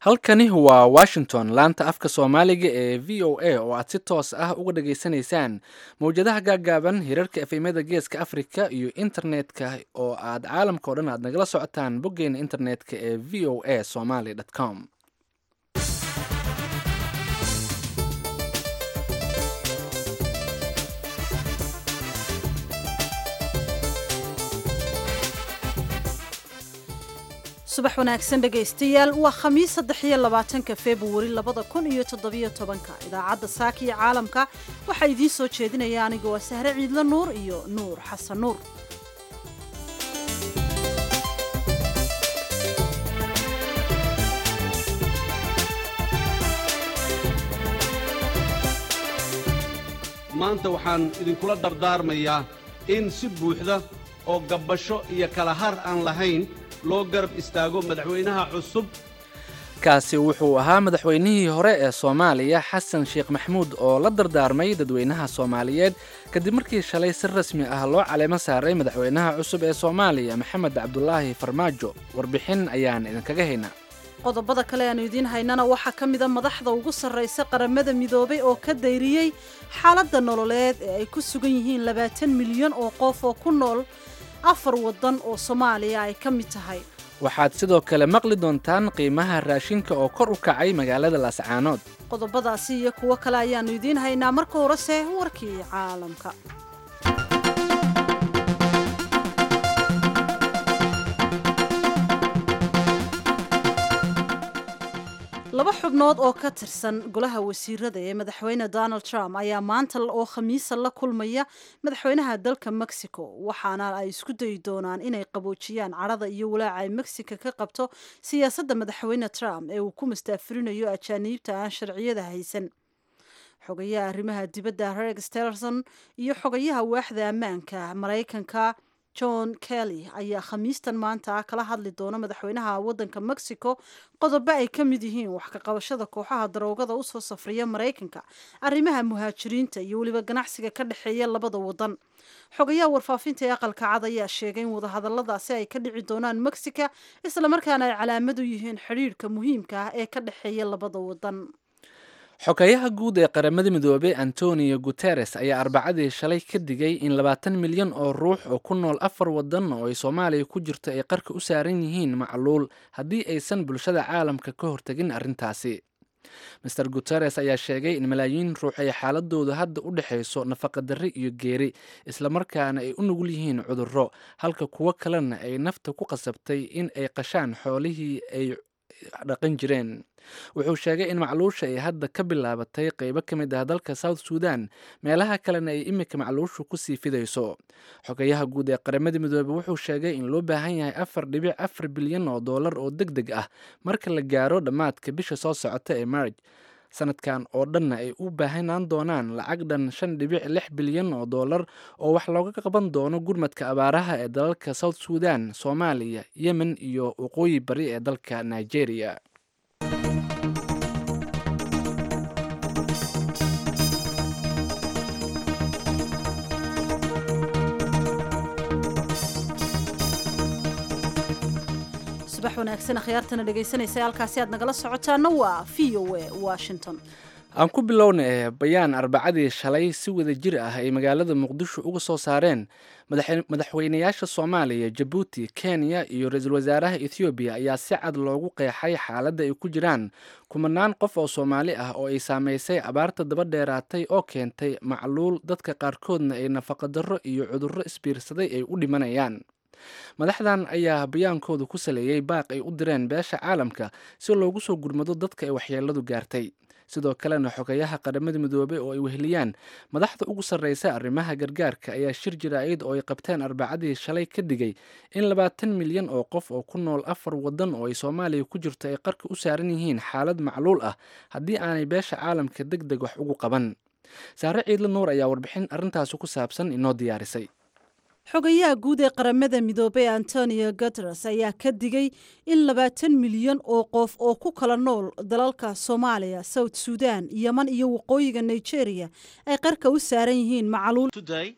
halkani waa washington laanta afka soomaaliga ee v o a oo aad si toos ah uga dhageysanaysaan mowjadaha gaaggaaban hirarka efemyada geeska africa iyo internetka oo aad caalamka o dhan aad nagala socotaan boggeena internetka ee v o a somaly com subax wanaagsan dhegaystayaal waa khamiis saddex iyo labaatanka februari labada kun iyo toddobiyo tobanka idaacadda saaka iyo caalamka waxaa idiin soo jeedinaya aniga waa sahre ciidlo nuur iyo nuur xasan nuur maanta waxaan idinkula dardaarmayaa in si buuxda oo gabbasho iyo kala har aan lahayn loo garab istaago madaxweynaha cusub kaasi wuxuu ahaa madaxweynihii hore ee soomaaliya xasan sheekh maxmuud oo la dardaarmay dadweynaha soomaaliyeed kadib markii shalay si rasmi ah loo caleemo saaray madaxweynaha cusub ee soomaaliya maxamed cabdulaahi farmaajo warbixin ayaan idinkaga haynaa qodobada kale aanu idiin haynana waxaa ka mida madaxda ugu sarraysa qaramada midoobay oo ka dayriyey xaaladda nololeed ee ay ku sugan yihiin labaatan milyan oo qof oo ku nool afar waddan oo soomaaliya ay ka mid tahay waxaad sidoo kale maqli doontaan qiimaha raashinka oo kor u kacay magaalada laascaanood qodobadaasi iyo kuwo kale ayaannu idiin haynaa marka horese warkii caalamka laba xubnood oo ka tirsan golaha wasiirada ee madaxweyne donald trump ayaa maanta oo khamiisa la kulmaya madaxweynaha dalka mexico waxaana ay isku dayi doonaan inay qaboojiyaan cadhada iyo walaaca ay mexico ka qabto siyaasadda madaxweyne trump ee uu ku mastaafurinayo ajaaniibta aan sharciyada haysan xogayaha arrimaha dibadda rex tillerson iyo xogayaha waaxda ammaanka maraykanka john kelly ayaa khamiistan maanta kala hadli doona madaxweynaha waddanka mexico qodobo ay ka mid yihiin wax ka qabashada kooxaha daroogada usoo safriya maraykanka arrimaha muhaajiriinta iyo weliba ganacsiga ka dhexeeya labada waddan xogayaha warfaafinta ee aqalka cad ayaa sheegay in wadahadaladaasi ay ka dhici doonaan mexica islamarkaana ay calaamad u yihiin xidhiirhka muhiimka ah ee ka dhexeeya labada waddan xogeyaha guud ee qaramada midoobey antonio guteres ayaa arbacadii shalay ka digay in labaatan milyan oo ruux oo ku nool afar waddan oo ay soomaaliya ku jirto ay qarka u saaran yihiin macluul haddii aysan bulshada caalamka ka hortegin arrintaasi master guteres ayaa sheegay in malaayiin ruux ay xaaladoodu hadda u dhexayso nafaqadarri iyo geeri islamarkaana ay u nugul yihiin cudurro halka kuwo kalena ay nafta ku qasabtay in ay qashaan xoolihii ay dhaqan jireen wuxuu sheegay in macluusha ay hadda ka bilaabatay qeybo ka mid ah dalka south sudan meelaha kalena ay imika macluushu kusii fidayso xogayaha guud ee qaramada midoobey wuxuu sheegay in loo baahan yahay afar dhibic afar bilyan oo dollar oo deg deg ah marka la gaaro dhammaadka bisha soo socota ee marj sanadkan oo dhanna ay u baahanaan doonaan lacag dhan shan dhibic lix bilyan oo dollar oo wax looga qaban doono gurmadka abaaraha ee dalalka south sudan soomaaliya yemen iyo waqooyi bari ee dalka nigeria subax wanaagsan akhyaartana dhegaysanaysa halkaasi aad nagala socotaana waa v o a washington aan ku bilowna bayaan arbacadii shalay si wada jir ah ay magaalada muqdisho uga soo saareen madaxweynayaasha soomaaliya jabuuti kenya iyo ra-iisul wasaaraha ethoobiya ayaa si cad loogu qeexay xaaladda ay ku jiraan kumanaan qof oo soomaali ah oo ay saameysay abaarta daba dheeraatay oo keentay macluul dadka qaarkoodna ay nafaqadarro iyo cudurro isbiirsaday ay u dhimanayaan madaxdan ayaa bayaankooda ku saleeyey baaq ay u direen beesha caalamka si loogu soo gurmado dadka ay waxyeeladu gaartay sidoo kalena xogayaha qaramada midoobey oo ay weheliyaan madaxda ugu sarreysa arrimaha gargaarka ayaa shir jaraa'id oo ay qabteen arbacadii shalay ka digay in labaatan milyan oo qof oo ku nool afar waddan oo ay soomaaliya ku jirto ay qarka u saaran yihiin xaalad macluul ah haddii aanay beesha caalamka deg deg wax ugu qaban saare ciidla nuur ayaa warbixin arrintaasi ku saabsan inoo diyaarisay xogayaha guud ee qaramada midoobey antonio guteres ayaa ka digay in labaatan milyan oo qof oo ku kala nool dalalka soomaaliya south sudan yeman iyo waqooyiga nigeria ay qarka u saaran yihiin macluul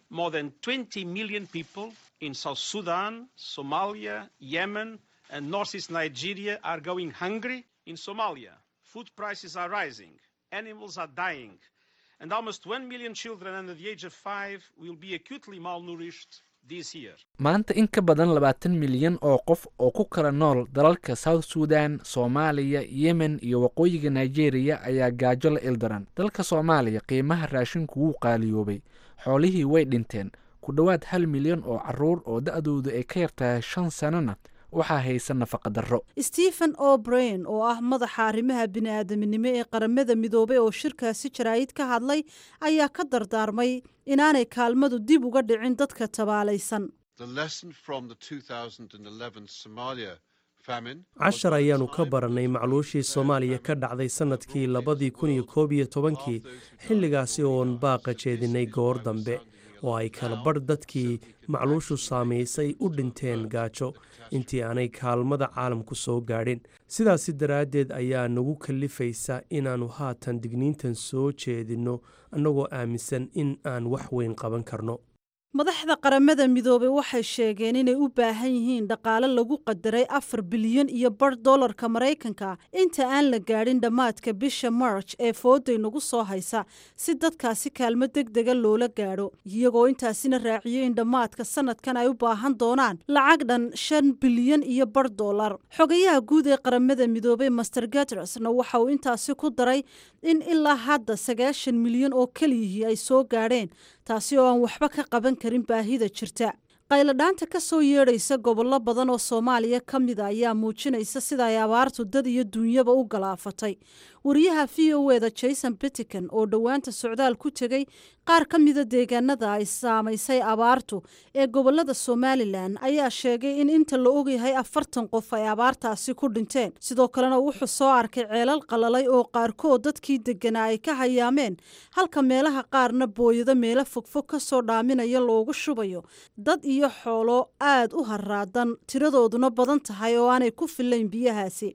in South Sudan, Somalia, Yemen, and northeast Nigeria are going hungry. In Somalia, food prices are rising, animals are dying, and almost 1 million children under the age of five will be acutely malnourished this year. maanta in ka badan labaatan milyan oo qof oo ku kala nool dalalka south sudan soomaaliya yemen iyo waqooyiga nigeria ayaa gaajo la ildaran dalka soomaaliya qiimaha raashinku wuu qaaliyoobay xoolihii way dhinteen ku dhowaad hal milyan oo caruur oo da-doodu ay ka yartahay shan sanona waxaa haysa nafaqa darro stephen o'brain oo ah madaxa arrimaha bini-aadaminimo ee qaramada midoobay oo shirkaasi jaraa'id ka hadlay ayaa ka dardaarmay inaanay kaalmadu dib uga dhicin dadka tabaalaysan cashar ayaannu ka barannay macluushii soomaaliya ka dhacday sannadkii labadii kun iyo koob iyo tobankii xilligaasi oon baaqa jeedinay goor dambe oo ay kala badh dadkii macluushu saamaysay u dhinteen gaajo intii aanay kaalmada caalamku soo gaadhin sidaasi daraaddeed ayaa nagu kallifaysa inaannu haatan digniintan soo jeedinno annagoo aaminsan in aan wax weyn qaban karno madaxda qaramada midoobay waxay sheegeen inay u baahan yihiin dhaqaale lagu qadaray afar bilyan iyo bar dollarka maraykanka inta aan la gaadhin dhammaadka bisha march ee fooday nagu soo haysa si dadkaasi kaalmo deg dega loola gaadho iyagoo intaasina raaciyey in dhammaadka sanadkan ay u baahan doonaan lacag dhan shan bilyan iyo bar dollar xogayaha guud ee qaramada midoobay master gatrasna waxa uu intaasi ku daray in ilaa hadda sagaashan milyan oo keliyihii ay soo gaadheen taasi oo aan waxba ka qaban karin baahida jirta qayladhaanta ka soo yeedhaysa gobollo badan oo soomaaliya ka mida ayaa muujinaysa sida ay abaartu dad iyo duunyaba u galaafatay wariyaha v o eda jason bittican oo dhowaanta socdaal ku tegey qaar ka mida deegaanada ay saamaysay abaartu ee gobolada somalilan ayaa sheegay in inta la ogyahay afartan qof ay abaartaasi ku dhinteen sidoo kalena wuxuu soo arkay ceelal qalalay oo qaarkood dadkii deganaa ay ka hayaameen halka meelaha qaarna booyado meelo fogfog ka soo dhaaminaya loogu shubayo dad iyo xoolo aad u haraadan tiradooduna badan tahay oo aanay ku filayn biyahaasi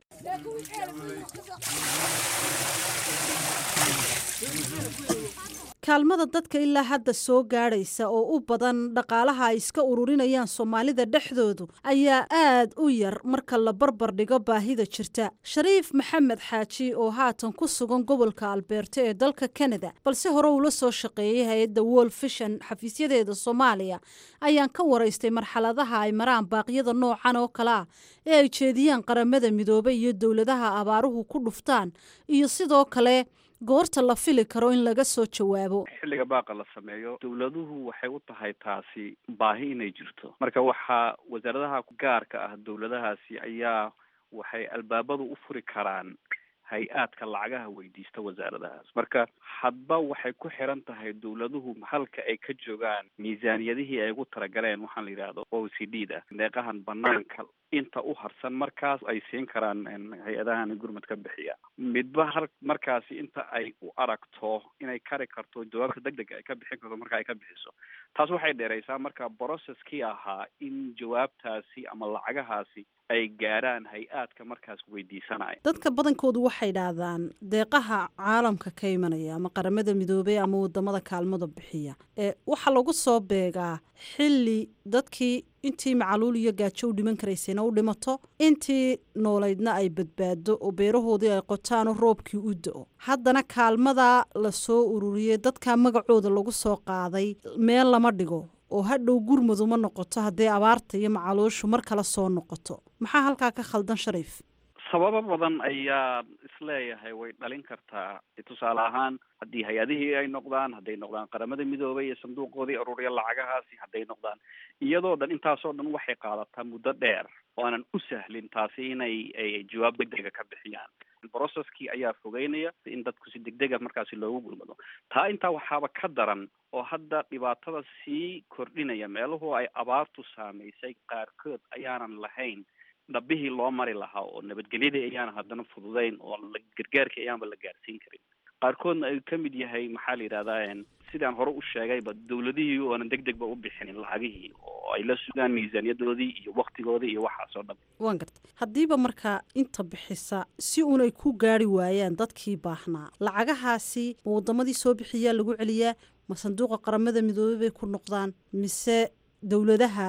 kaalmada dadka ilaa hadda soo gaadhaysa oo u badan dhaqaalaha ay iska ururinayaan soomaalida dhexdoodu ayaa aad u yar marka la barbar dhigo baahida jirta shariif maxamed xaaji oo haatan ku sugan gobolka albeerto ee dalka kanada balse hore uula soo shaqeeyay hay-adda wol fishan xafiisyadeeda soomaaliya ayaan ka waraystay marxaladaha ay maraan baaqyada noocan oo kale ah ee ay jeediyaan qaramada midoobay iyo dowladaha abaaruhu ku dhuftaan iyo sidoo kale goorta la fili karo in laga soo jawaabo xilliga baaqa la sameeyo dowladuhu waxay u tahay taasi baahi inay jirto marka waxaa wasaaradaha gaarka ah dowladahaasi ayaa waxay albaabadu u furi karaan hay-aadka lacagaha weydiista wasaaradahaas marka hadba waxay ku xiran tahay dowladuhu halka ay ka joogaan miisaaniyadihii ay ugu talagaleen waxaan la yidhaahdo o c d da deeqahan banaanka inta u harsan markaas ay siin karaan hay-adahan gurmad ka bixiya midba har markaasi inta ay u aragto inay kari karto jawaabta deg dega ay ka bixin karto marka ay ka bixiso taas waxay dheeraysaa marka processkii ahaa in jawaabtaasi ama lacagahaasi ay gaarhaan hay-aadka markaas weydiisanaya dadka badankoodu waxay dhahdaan deeqaha caalamka ka imanaya ama qaramada midoobey ama wadamada kaalmada bixiya ee waxaa lagu soo beegaa xilli dadkii intii macaluul iyo gaajo u dhiman karaysayna u dhimato intii noolaydna ay badbaado oo beerahoodii ay qotaanoo roobkii u da-o haddana kaalmada la soo ururiyey dadka magacooda lagu soo qaaday meel lama dhigo oo hadhow gurmaduma noqoto haddii abaarta iyo macaluushu mar kale soo noqoto maxaa halkaa ka khaldan shariif sababo badan ayaa isleeyahay way dhalin kartaa tusaale ahaan haddii hay-adihii ay noqdaan hadday noqdaan qaramada midoobay iyo sanduuqoodii ururiya lacagahaasi hadday noqdaan iyadoo dhan intaasoo dhan waxay qaadataa muddo dheer oo aanan u sahlin taasi inay ay jawaab deg dega ka bixiyaan processkii ayaa fogeynaya in dadku si deg dega markaasi loogu gurmado taa intaa waxaaba ka daran oo hadda dhibaatada sii kordhinaya meeluhu ay abaartu saamaysay qaarkood ayaanan lahayn dhabihii loo mari lahaa oo nabadgelyadii ayaana haddana fududeyn oo gargaarkii ayaanba la gaarsiin karin qaarkoodna ay ka mid yahay maxaa la yidhahdaa sidaan hore u sheegayba dowladihii oonan deg degba u bixinin lacagihii oo ay la sugaan miisaaniyadoodii iyo waktigoodii iyo waxaas oo dhan waan garta haddiiba markaa inta bixisa si unay ku gaari waayaan dadkii baahnaa lacagahaasi ma wadamadii soo bixiyaa lagu celiyaa ma sanduuqa qaramada midoobey bay ku noqdaan mise dowladaha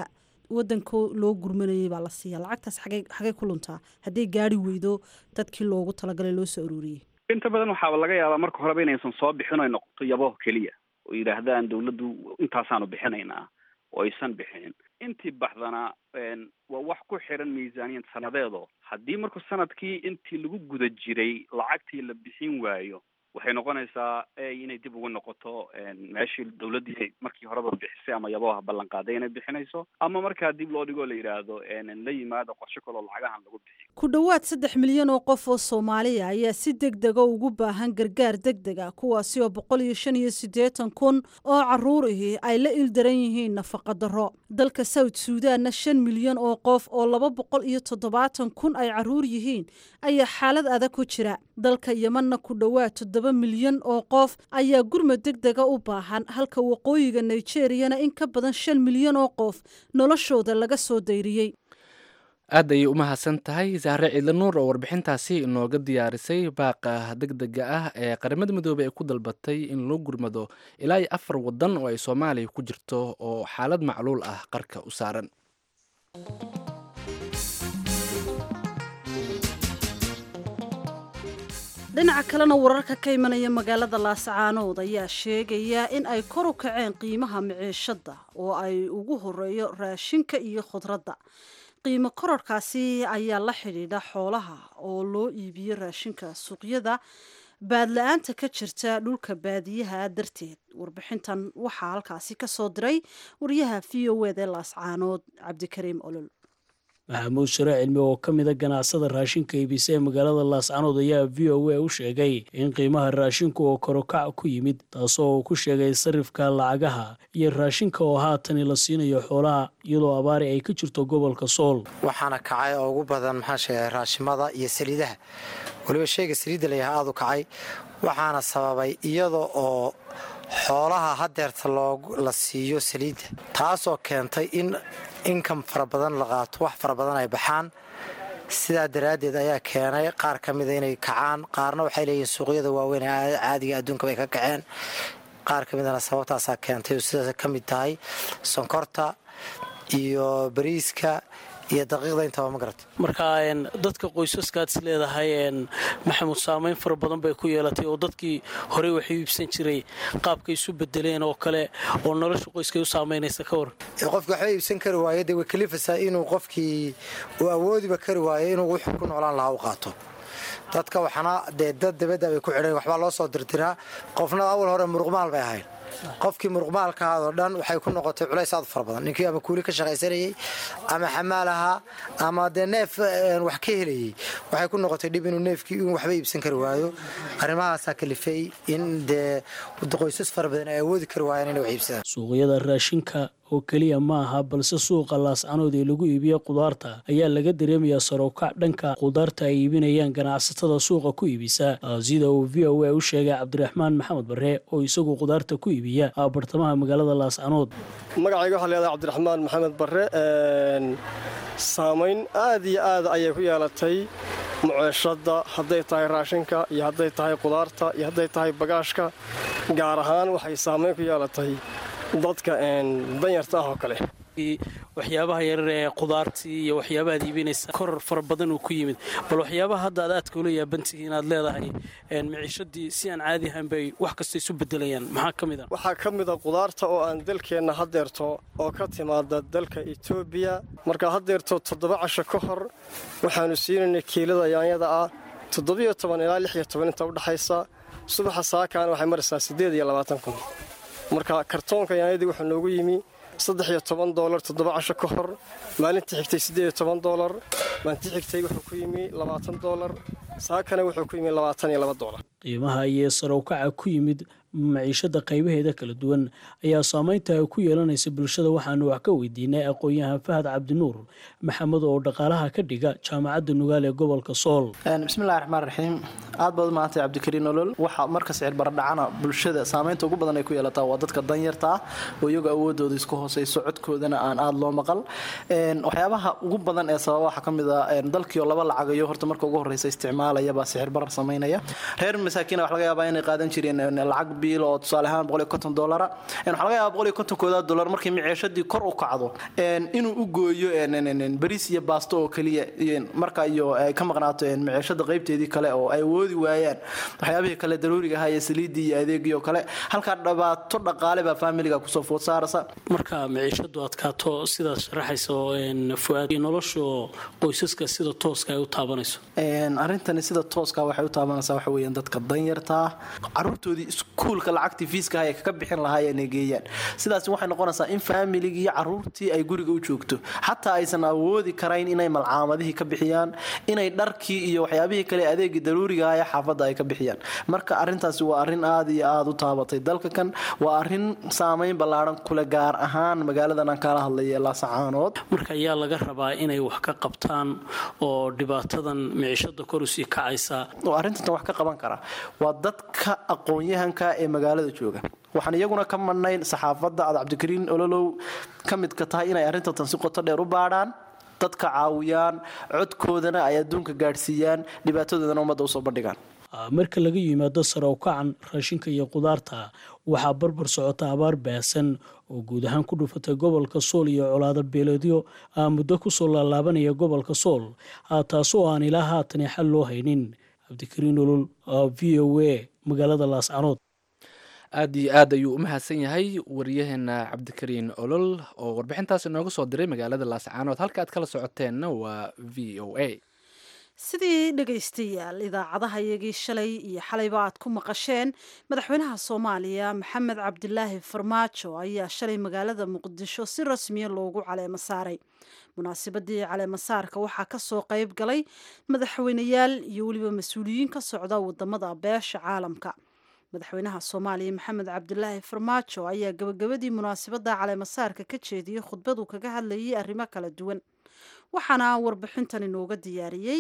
wadanka loo gurmanayay baa la siiya lacagtaas xagay xagay ku luntaa hadday gaari weydo dadkii loogu talagalay loo soo aruuriyey inta badan waxaaba laga yaabaa marka horeba inaysan soo bixin ay noqoto yabo keliya oo yidhaahdaan dawladdu intaasaanu bixinaynaa oo aysan bixinin intii baxdana waa wax ku xiran miisaaniyad sanadeedo haddii marku sanadkii intii lagu guda jiray lacagtii la bixin waayo waxay noqonaysaa inay dib ugu noqoto meeshii dawladdii markii horeba bixisay ama yaboha ballan qaaday inay bixinayso ama markaa dib loo dhigoo la yidhaahdo la yimaado qorshe kaloo lacagahan lagu bixiyo ku dhowaad saddex milyan oo qof oo soomaaliya ayaa si deg dega ugu baahan gargaar deg deg a kuwaasi oo boqol iyo shan iyo siddeetan kun oo caruur ahi ay la ildaran yihiin nafaqa darro dalka south suudanna shan milyan oo qof oo laba boqol iyo toddobaatan kun ay caruur yihiin ayaa xaalad adag ku jira dalka yemanna ku dhowaad toddoba milyan oo qof ayaa gurmad deg dega u baahan halka waqooyiga nigeriyana in ka badan shan milyan oo qof noloshooda laga soo dayriyey aad ayay u mahadsan tahay saare ciidla nuur oo warbixintaasi inooga diyaarisay baaqa deg dega ah ee qaramada midoobey ay ku dalbatay in loo gurmado ilaa iyo afar wadan oo ay soomaaliya ku jirto oo xaalad macluul ah qarka u saaran dhinaca kalena wararka ka imanaya magaalada laasacaanood ayaa sheegaya in ay kor u kaceen qiimaha miciishada oo ay ugu horeeyo raashinka iyo khudradda qiimo kororkaasi ayaa la xidhiidha xoolaha oo loo iibiyo raashinka suuqyada baadla-aanta ka jirta dhulka baadiyaha darteed warbixintan waxaa halkaasi ka soo diray wariyaha v o ed ee laascaanood cabdikariim olol maxamuud share cilmi oo ka mida ganacsada raashinka iibisa ee magaalada laascanood ayaa v o a u sheegay in qiimaha raashinku oo korokac ku yimid taasoo uu ku sheegay sarifka lacagaha iyo raashinka oo haatani la siinayo xoolaha iyadoo abaari ay ka jirto gobolka sool waxaana kacay oo ugu badan maxaan sheegay raashimada iyo saliidaha weliba sheega saliidda layahaa aad u kacay waxaana sababay iyada oo xoolaha hadeerta la siiyo saliidda taasoo keentay in inkam fara badan la qaato wax fara badan ay baxaan sidaa daraaddeed ayaa keenay qaar ka mida inay kacaan qaarna waxay leeyihiin suuqyada waaweyn ee caadiga adduunka bay ka kaceen qaar ka midana sababtaasaa keentay oo sidaas ka mid tahay sonkorta iyo bariiska iyo daqiiqda intaba ma garata marka dadka qoysaskaad is leedahay maxamuud saameyn fara badan bay ku yeelatay oo dadkii horey waxay u iibsan jiray qaabkay isu bedeleen oo kale oo nolosha qoyskay u saameynaysa ka war qofki waxba iibsan kari waayo dee way kalifaysaa inuu qofkii uu awoodiba kari waayo inuu wuxuu ku noolaan lahaa u qaato dadka waxana dee dad dabadda bay ku xidhan waxbaa loo soo dirtiraa qofna awal hore muruqmaal bay ahayd qofkii muruqmaalkaadoo dhan waxay ku noqotay culays aad u fara badan ninkii ama kuuli ka shaqaysanayey ama xamaal ahaa ama dee neef wax ka helayey waxay ku noqotay dhib inuu neefkii in waxba iibsan kari waayo arrimahaasaa kalifay in dee qoysas fara badan ay awoodi kari waayaan inay wax iibsadaan suuqyada raashinka oo keliya ma aha balse suuqa laascanood ee lagu iibiya qudaarta ayaa laga dareemayaa sarowkac dhanka qudaarta ay iibinayaan ganacsatada suuqa ku iibisa sida uu v o a u sheegay cabdiraxmaan maxamed bare oo isagu qudaarta ku iibiya bartamaha magaalada laascanood magacayga waxaa leedahay cabdiraxmaan maxamed bare saamayn aad iyo aad ayay ku yeelatay muceeshadda hadday tahay raashinka iyo hadday tahay qudaarta iyo hadday tahay bagaashka gaar ahaan waxay saamayn ku yeelatay dadka danyarta ah oo kale waxyaabaha yarar ee qudaartii iyo waxyaabahaad iibinaysa koror fara badan uu ku yimid bal waxyaabaha hadda aad aadka ula yaabantihi inaad leedahay miciishadii si aan caadi ahayn bay wax kasta isu bedelayaan maxaa ka mid a waxaa ka mid a qudaarta oo aan dalkeenna hadeerto oo ka timaada dalka etoobiya markaa hadeerto toddoba casho ka hor waxaanu siinaynay kiilada yaanyada ah toddobiyo toban ilaa lix iyo toban inta udhexaysa subaxa saakaana waxay maraysaa siddeed iyo labaatan kun marka kartoonka yaanyadii wuxuu noogu yimi saddex iyo toban doolar toddoba casho ka hor maalintii xigtay siddeed iyo toban doolar maalintii xigtay wuxuu ku yimi labaatan doolar saakana wuxuu ku yimi labaatan iyo laba doolar qiimaha iyo sarowkaca ku yimid maciishada qaybaheeda kala duwan ayaa saameynta ay ku yeelanaysa bulshada waxaanu wax ka weydiinay aqoon-yahan fahad cabdinuur maxamed oo dhaqaalaha ka dhiga jaamacadda nugaal ee gobolka sool bismillahi raxmaan raxiim aad baad umaadantay cabdikariin olol waxa marka sicir baradhacana bulshada saameynta ugu badan ay ku yeelataa waa dadka danyarta ah oo iyagu awoodooda isku hooseyso codkoodana aan aada loo maqal waxyaabaha ugu badan ee sababa waxaa ka mid a dalkiioo laba lacagayo horta marka ugu horeysa isticmaal isticmaalayaba sixir barar samaynaya reer masaakiina waxa laga yaabaa inay qaadan jireen lacag biil oo tusaale ahaan boqol iyo konton dolara waxaa laga yaabaa boqol iyo kontonkooda dolar markii miceeshadii kor u kacdo inuu u gooyo bariis iyo baasto oo keliya marka iyo ay ka maqnaato miceeshada qaybteedii kale oo ay awoodi waayaan waxyaabihii kale daruuriga ahaa iyo saliidii iyo adeegii oo kale halkaa dhibaato dhaqaale baa faamiliga kusoo food saarasa marka miciishadu adkaato sidaad sharaxayso fuaad nolosha qoysaska sida tooska ay u taabanayso arrintani sida tooska waxay u taabanaysaa waxa weeyaan dadka danyartaa caruurtoodii iskuulka lacagtii fiiska ay kaga bixin lahaayeen ay geeyaan sidaasi waxay noqonaysaa in faamiligii iyo caruurtii ay guriga u joogto xataa aysan awoodi karayn inay malcaamadihii ka bixiyaan inay dharkii iyo waxyaabihii kale adeegii daruuriga ah ee xaafadda ay ka bixiyaan marka arrintaasi waa arrin aada iyo aada u taabatay dalka kan waa arrin saameyn ballaaran kule gaar ahaan magaaladan aan kala hadlaya laasacaanood marka ayaa laga rabaa inay wax ka qabtaan oo dhibaatadan miciishada kor usii kacaysa oo arrintan wax ka qaban kara waa dadka aqoon-yahanka ee magaalada jooga waxaan iyaguna ka madnayn saxaafadda aad cabdikariin ololow ka midka tahay inay arrintan si qoto dheer u baadhaan dadka caawiyaan codkoodana ay adduunka gaadhsiiyaan dhibaatadoodana ummadda usoo bandhigaan marka laga yimaado sare u kacan raashinka iyo qudaarta waxaa barbar socota abaar baahsan oo guud ahaan ku dhufatay gobolka sool iyo colaado beeleedyo aa muddo kusoo laalaabanaya gobolka sool taasoo aan ilaa haatani xal loo haynin cabdikariin olol v o a magaalada laascanood aada iyo aad ayuu u mahadsan yahay wariyaheena cabdikariin olol oo warbixintaas inooga soo diray magaalada laascaanood halka aad kala socoteenna waa v o a sidii dhegaystayaal idaacadaha iyagii shalay iyo xalayba aad ku maqasheen madaxweynaha soomaaliya maxamed cabdilaahi farmaajo ayaa shalay magaalada muqdisho si rasmiya loogu caleemo saaray munaasabadii caleemasaarka waxaa kasoo qayb galay madaxweyneyaal iyo weliba mas-uuliyiin ka socda wadamada beesha caalamka madaxweynaha soomaaliya maxamed cabdilaahi farmaajo ayaa gabagabadii munaasabada caleemasaarka ka jeediyey khudbadu kaga hadlayay arrimo kala duwan waxaana warbixintan inooga diyaariyey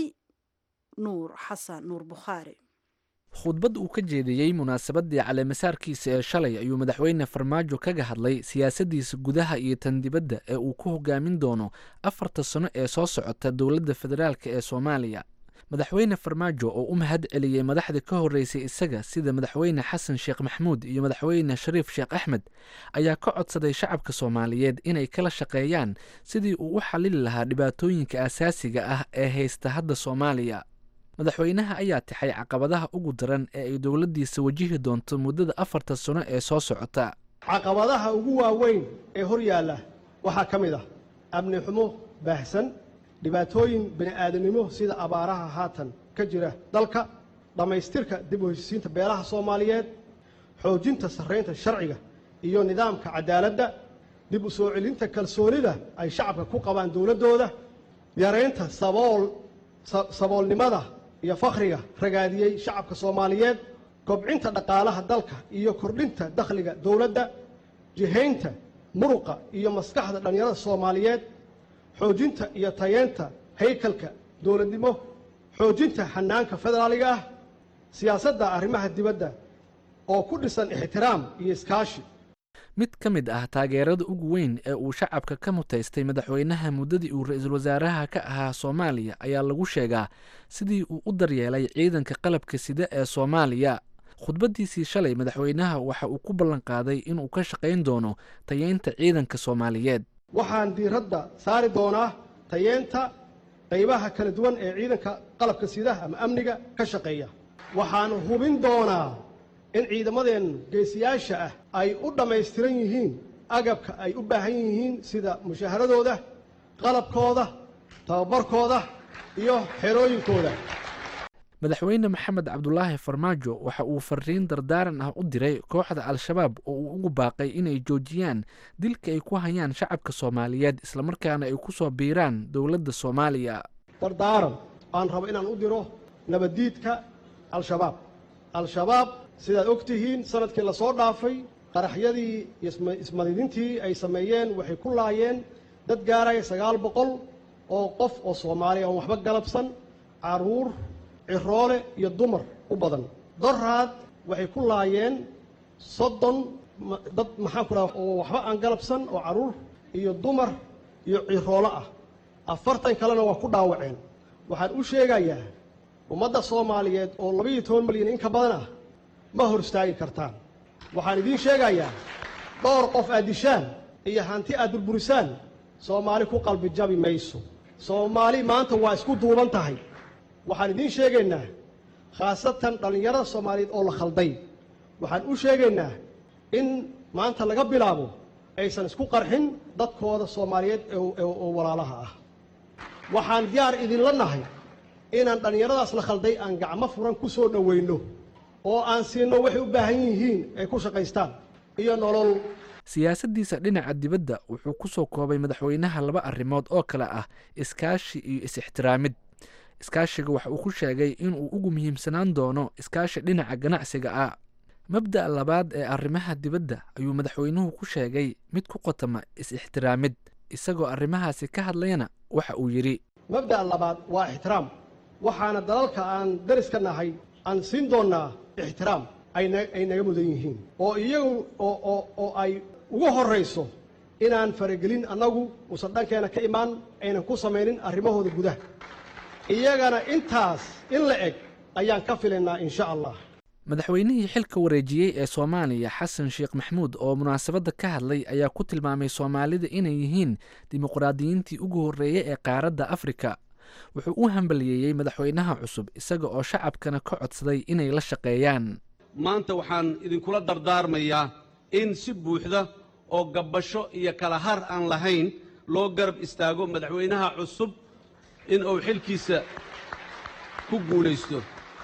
nuur xasan nuur bukhaari khudbad uu ka jeediyey munaasabadii caleemasaarkiisa ee shalay ayuu madaxweyne farmaajo kaga hadlay siyaasadiisa gudaha iyo tan dibadda ee uu ku hogaamin doono afarta sano ee soo socota dowladda federaalk ee soomaaliya madaxweyne farmaajo oo u mahad celiyey madaxda ka horreysay isaga sida madaxweyne xasan sheekh maxmuud iyo madaxweyne shariif sheekh axmed ayaa ka codsaday shacabka soomaaliyeed inay kala shaqeeyaan sidii uu u xallili lahaa dhibaatooyinka asaasiga ah ee haysta hadda soomaaliya madaxweynaha ayaa tixay caqabadaha ugu daran ee ay dowladdiisa wajihi doonto muddada afarta sano ee soo socota caqabadaha ugu waaweyn ee hor yaalla waxaa ka mid ah amni xumo baahsan dhibaatooyin bini'aadanimo sida abaaraha haatan ka jira dalka dhammaystirka dib u heshisiinta beelaha soomaaliyeed xoojinta sarraynta sharciga iyo nidaamka cadaaladda dib u soo celinta kalsoonida ay shacabka ku qabaan dowladdooda yaraynta sabool saboolnimada iyo fakhriga ragaadiyey shacabka soomaaliyeed kobcinta dhaqaalaha dalka iyo kordhinta dakhliga dowladda jihaynta muruqa iyo maskaxda dhallinyarada soomaaliyeed xoojinta iyo tayeenta haykalka dowladnimo xoojinta xanaanka federaaliga ah siyaasadda arrimaha dibadda oo ku dhisan ixtiraam iyo iskaashi mid ka mid ah taageerada ugu weyn ee uu shacabka ka mutaystay madaxweynaha muddadii uu ra-iisul wasaaraha ka ahaa soomaaliya ayaa lagu sheegaa sidii uu u daryeelay ciidanka qalabka sida ee soomaaliya khudbaddiisii shalay madaxweynaha waxa uu ku ballanqaaday inuu ka shaqayn doono tayeynta ciidanka soomaaliyeed waxaan diiradda saari doonaa tayeenta qaybaha kala duwan ee ciidanka qalabka sida ama amniga ka shaqeeya waxaan hubin doonaa in ciidamadeen geesiyaasha ah ay u dhammaystiran yihiin agabka ay u baahan yihiin sida mushaaharadooda qalabkooda tababarkooda iyo xerooyinkooda madaxweyne maxamed cabdulaahi farmaajo waxa uu fariin dardaaran ah u diray kooxda al-shabaab oo uu ugu baaqay inay joojiyaan dilka ay ku hayaan shacabka soomaaliyeed islamarkaana ay ku soo biiraan dowladda soomaaliya dardaaran aan rabo inaan u diro nabaddiidka al-shabaab al-shabaab sidaad og tihiin sanadkii lasoo dhaafay qaraxyadii ismadidintii ay sameeyeen waxay ku laayeen dad gaaraya sagaal boqol oo qof oo soomaaliya oon waxba galabsan caruur ciroole iyo dumar u badan doraad waxay ku laayeen soddon dad maxaan ku dhaha oo waxba aan galabsan oo carruur iyo dumar iyo ciroolo ah afartan kalena waa ku dhaawaceen waxaan u sheegayaa ummadda soomaaliyeed oo labaiyo toban milyan in ka badan ah ma hor istaagi kartaan waxaan idiin sheegayaa dhowr qof aad dishaan iyo hanti aad burburisaan soomaali ku qalbi jabi mayso soomaali maanta waa isku duuban tahay waxaan idiin sheegaynaa khaasatan dhallinyarada soomaaliyeed oo la khalday waxaan u sheegaynaa in maanta laga bilaabo aysan isku qarxin dadkooda soomaaliyeed oo walaalaha ah waxaan diyaar idinla nahay inaan dhallinyaradaas la khalday aan gacmo furan ku soo dhowayno oo aan siinno waxay u baahan yihiin ay ku shaqaystaan iyo nolol siyaasaddiisa dhinaca dibadda wuxuu ku soo koobay madaxweynaha laba arrimood oo kale ah iskaashi iyo is-ixtiraamid iskaashiga waxa uu ku sheegay inuu ugu muhiimsanaan doono iskaashi dhinaca ganacsiga ah mabda'a labaad ee arrimaha dibadda ayuu madaxweynuhu ku sheegay mid ku qotama is-ixtiraamid isagoo arrimahaasi ka hadlayna waxa uu yidhi mabda'a labaad waa ixtiraam waxaana dalalka aan dariska nahay aan siin doonnaa ixtiraam ay naga mudan yihiin oo iyagu oo ay ugu horrayso inaan faragelin annagu uusan dhankeena ka imaan aynan ku samaynin arrimahooda gudaha iyagana intaas in la eg ayaan ka filaynaa insha allah madaxweynihii xilka wareejiyey ee soomaaliya xasan sheekh maxmuud oo munaasabadda ka hadlay ayaa ku tilmaamay soomaalida inay yihiin dimuqraadiyiintii ugu horreeyey ee qaaradda afrika wuxuu u hambaliyeeyey madaxweynaha cusub isaga oo shacabkana ka codsaday inay la shaqeeyaan maanta waxaan idinkula dardaarmayaa in si buuxda oo gabbasho iyo kala har aan lahayn loo garab istaago madaxweynaha cusub in uu xilkiisa ku guulaysto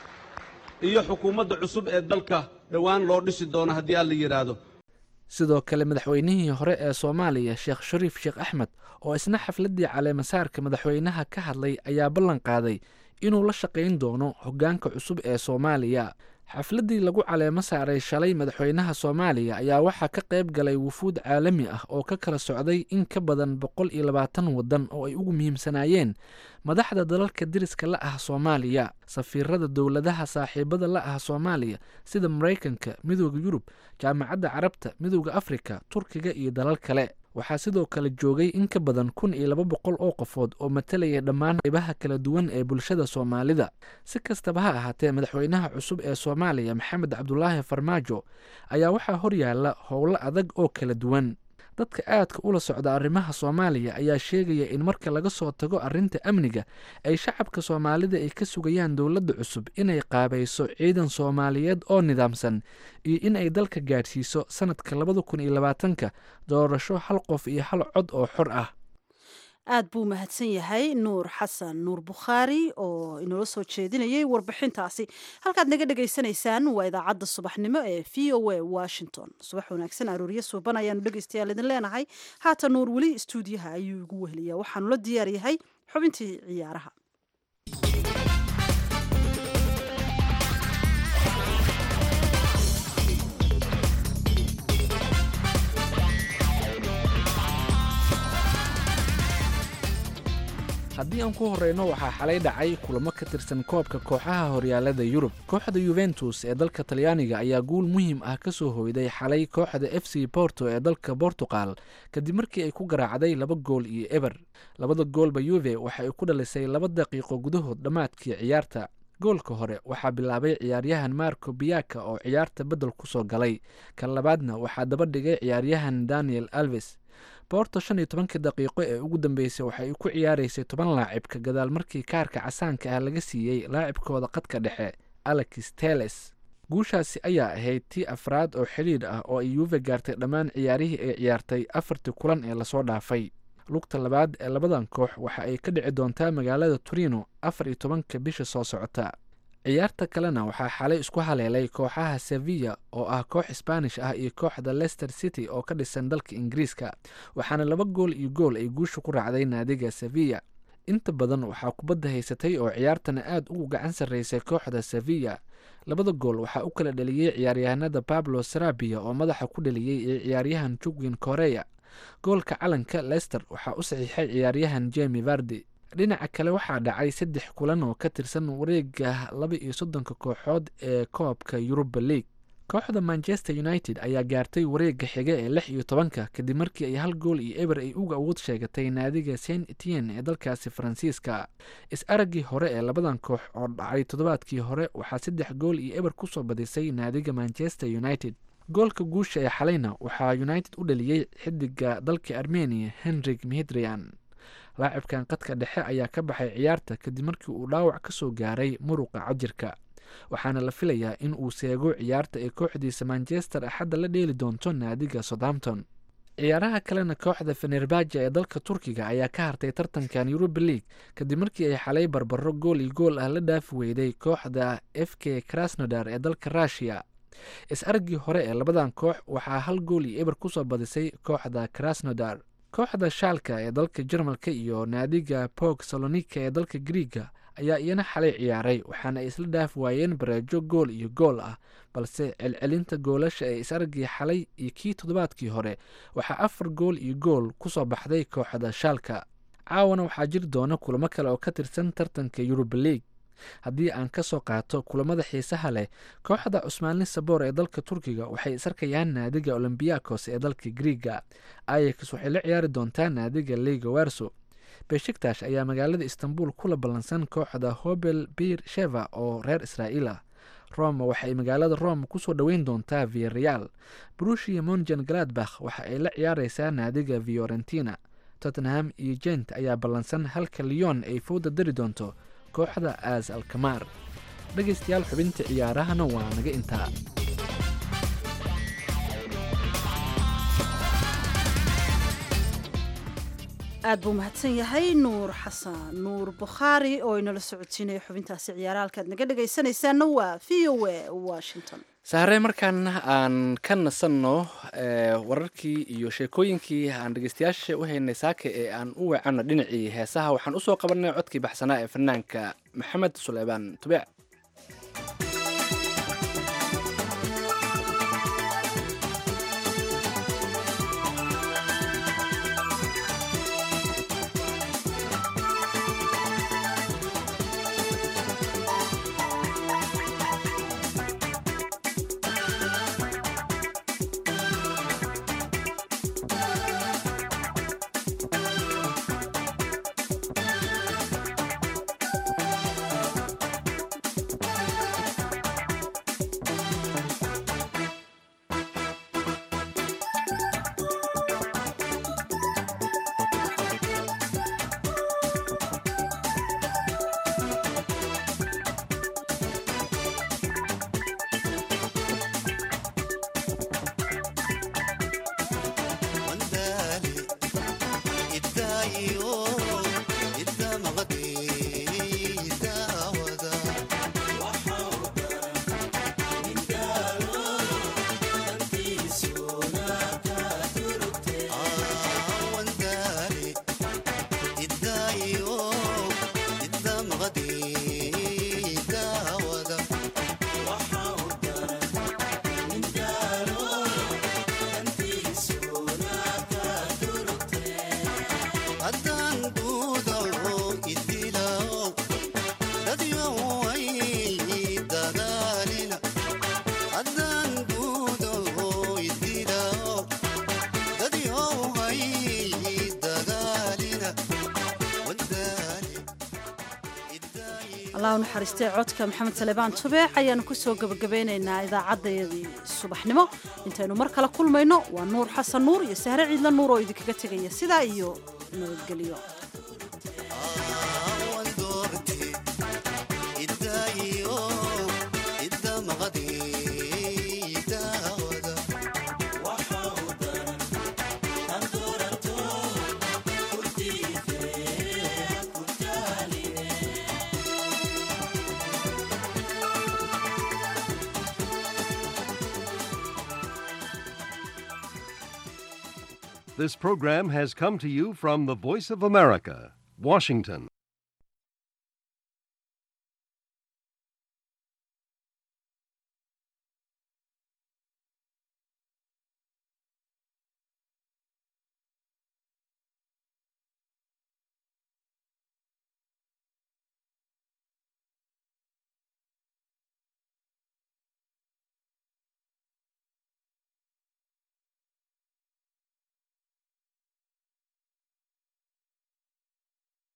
iyo xukuumadda cusub ee dalka dhowaan loo dhisi doono haddii alla yidhaahdo sidoo kale madaxweynihii hore ee soomaaliya sheekh shariif sheekh axmed oo isna xafladdii caleemasaarka madaxweynaha ka hadlay ayaa ballan qaaday inuu la shaqayn doono hoggaanka cusub ee soomaaliya xafladdii lagu caleemo saaray shalay madaxweynaha soomaaliya ayaa waxaa ka qayb galay wufuud caalami ah oo ka kala socday in ka badan boqol iyo labaatan waddan oo ay ugu muhiimsanaayeen madaxda dalalka deriska la ah soomaaliya safiirada dowladaha saaxiibada la ah soomaaliya sida maraykanka midooda yurub jaamacadda carabta midooda afrika turkiga iyo dalal kale waxaa sidoo kale joogay in ka badan kun iyo laba boqol oo qofood oo matalaya dhammaan qaybaha kala duwan ee bulshada soomaalida si kastaba ha ahaatee madaxweynaha cusub ee soomaaliya maxamed cabdulaahi farmaajo ayaa waxaa horyaala howlo adag oo kala duwan dadka aadka ula socda arrimaha soomaaliya ayaa sheegaya in marka laga soo tago arrinta amniga ay shacabka soomaalida ay ka sugayaan dowladda cusub inay qaabayso ciidan soomaaliyeed oo nidaamsan iyo in ay dalka gaadhsiiso sanadka labada kun iyo labaatanka doorasho hal qof iyo hal cod oo xor ah aad buu mahadsan yahay nuur xasan nuur bukhaari oo inoola soo jeedinayay warbixintaasi halkaad naga dhagaysanaysaan waa idaacadda subaxnimo ee v o a washington subax wanaagsan arooryo suuban ayaanu dhegaystayaal idin leenahay haata nuur weli istuudiyaha ayuu igu weheliyaa waxaanu la diyaar yahay xubintii ciyaaraha haddii aan ku horeyno waxaa xalay dhacay kulamo ka tirsan koobka kooxaha horyaalada yurub kooxda yuventus ee dalka talyaaniga ayaa guul muhiim ah ka soo hoyday xalay kooxda f c borto ee dalka bortugal kadib markii ay ku garaacday laba gool iyo eber labada goolba yuve waxa ay ku dhalisay laba daqiiqo gudahood dhammaadkii ciyaarta goolka hore waxaa bilaabay ciyaaryahan marco biyaka oo ciyaarta beddel ku soo galay kan labaadna waxaa daba dhigay ciyaaryahan daniel alves boorto shan iyo tobankii daqiiqo ee ugu dambeysay waxa ay ku ciyaaraysay toban laacibka gadaal markii kaarka casaanka ah laga siiyey laacibkooda qadka dhexe alex teles guushaasi ayaa ahayd tii afraad oo xidhiidh ah oo ay yuuve gaartay dhammaan ciyaarihii ay ciyaartay afartii kulan ee lasoo dhaafay lugta labaad ee labadan koox waxa ay ka dhici doontaa magaalada torino afar iyo tobanka bisha soo socota ciyaarta kalena waxaa xalay isku haleelay kooxaha sevilla oo ah koox sbaanish ah iyo kooxda leicester city oo ka dhisan dalka ingiriiska waxaana laba gool iyo gool ay guusha ku raacday naadiga sevilla inta badan waxaa kubadda haysatay oo ciyaartana aad ugu gacan sarreysay kooxda sevilla labada gool waxaa u kala dheliyey ciyaaryahanada pablo sarabia oo madaxa ku dheliyey iyo ciyaaryahan jugwin korea goolka calanka leicester waxaa u saxiixay ciyaaryahan jemi vardi dhinaca kale waxaa dhacay saddex kulan oo ka tirsan wareega laba iyo soddonka kooxood ee koobka yuruba league kooxda manchester united ayaa gaartay wareega xiga ee lix iyo tobanka kadib markii ay hal gool iyo eber ay uga awood sheegatay naadiga saint etienne ee dalkaasi faransiiska is-araggii hore ee labadan koox oo dhacay toddobaadkii hore waxaa saddex gool iyo eber kusoo badisay naadiga manchester united goolka guusha ee xalayna waxaa united u dhaliyey xidiga dalka armenia henrik mihidrian laacibkan qadka dhexe ayaa ka baxay ciyaarta kadib markii uu dhaawac ka soo gaaray muruqa cajirka waxaana la filayaa in uu seego ciyaarta ee kooxdiisa manchester axadda la dheeli doonto naadiga southampton ciyaaraha kalena kooxda fenerbaja ee dalka turkiga ayaa ka hartay tartankan yuruba league kadib markii ay xalay barbaro gool iyo gool ah la dhaafi weyday kooxda f k krasnodar ee dalka rushiya is-argii hore ee labadan koox waxaa hal gool iyo eber kusoo badisay kooxda krasnodar kooxda shaalka ee dalka jarmalka iyo naadiga bog salonika ee dalka griiga ayaa iyana xalay ciyaaray waxaana ay isla dhaafi waayeen bareejo gool iyo gool ah balse celcelinta goolasha ee is-argii xalay iyo kii toddobaadkii hore waxaa afar gool iyo gool kusoo baxday kooxda shaalka caawana waxaa jiri doona kulamo kale oo ka tirsan tartanka yuruba league haddii aan ka soo qaato kulamada xiisaha leh kooxda cusmaanli saboor ee dalka turkiga waxay isarkayaan naadiga olombiyakos ee dalka griiga ayax waxay la ciyaari doontaa naadiga liga werso beshiktash ayaa magaalada istanbul kula ballansan kooxda hobel bir sheva oo reer israa'iil ah roma waxaay magaalada rome kusoo dhoweyn doontaa viareal brushia monjan galadbakh waxa ay la ciyaareysaa naadiga fiorentina tottenham iyo jent ayaa ballansan halka leon ay fowda dari doonto kooxda aas alkamaar dhegaystayaal xubinta ciyaarahana waa naga intaa aad buu mahadsan yahay nuur xasan nuur bukhaari oo inala socodsiinaya xubintaasi ciyaara halkaad naga dhegaysanaysaana waa v o a washington saare markaan aan ka nasanno wararkii iyo sheekooyinkii aan dhegeystayaasha u haynay saaka ee aan u weecanno dhinacii heesaha waxaan usoo qabanay codkii baxsanaa ee fanaanka maxamed suleymaan tubeec allah u naxariistay codka maxamed salebaan tubeec ayaanu kusoo gebagabeynaynaa idaacaddayadii subaxnimo intaynu mar kale kulmayno waa nuur xasan nuur iyo sahre ciidla nuur oo idinkaga tegaya sidaa iyo nabadgelyo This program has come to you from the Voice of America, Washington.